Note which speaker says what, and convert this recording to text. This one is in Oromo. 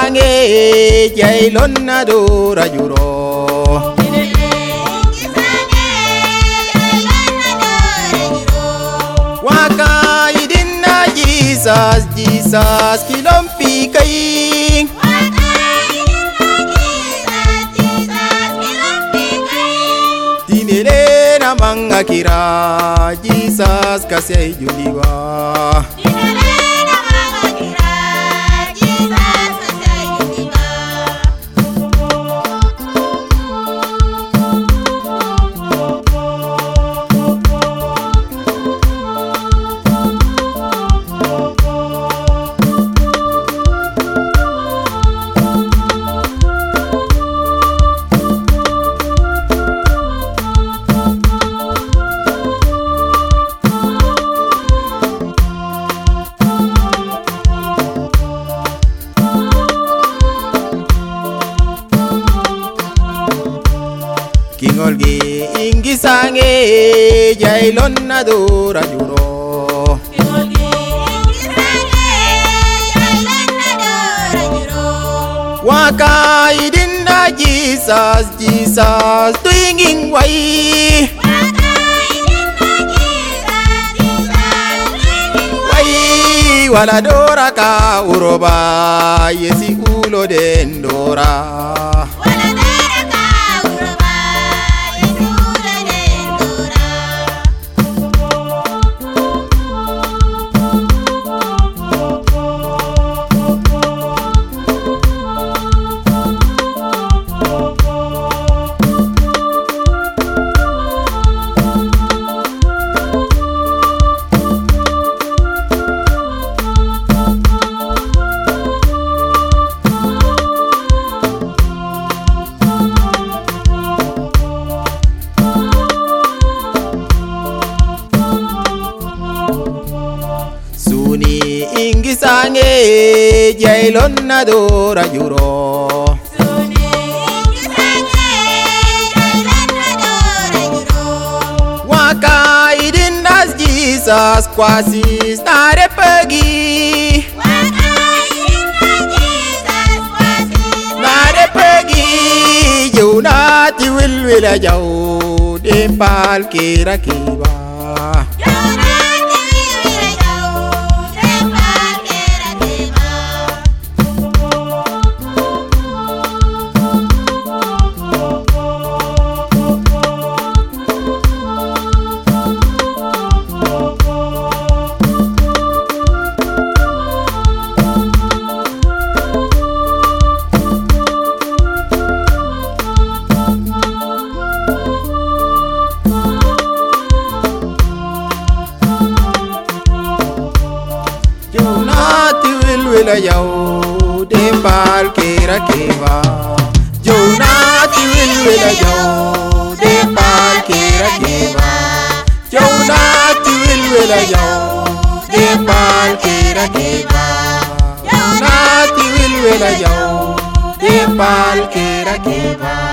Speaker 1: ingisange jailonna dura juro waka idinna jesus jesus kilompi kai dinele na manga kira jesus kasai juliwa kingolgi ingisange jailonna dura juro waka idinna jesus jesus twinging wai wai wala dora ka uroba yesi ulo den dora suni ingisange jailonna dora juro waka idinnas jesus kwasis nare pegi nare pegi jeunati wilwila jau dempal kira kiba Jonati wilwila yau dembal kira keba Jonati wilwila yau dembal kira keba Jonati wilwila yau dembal kira keba Jonati wilwila yau dembal kira keba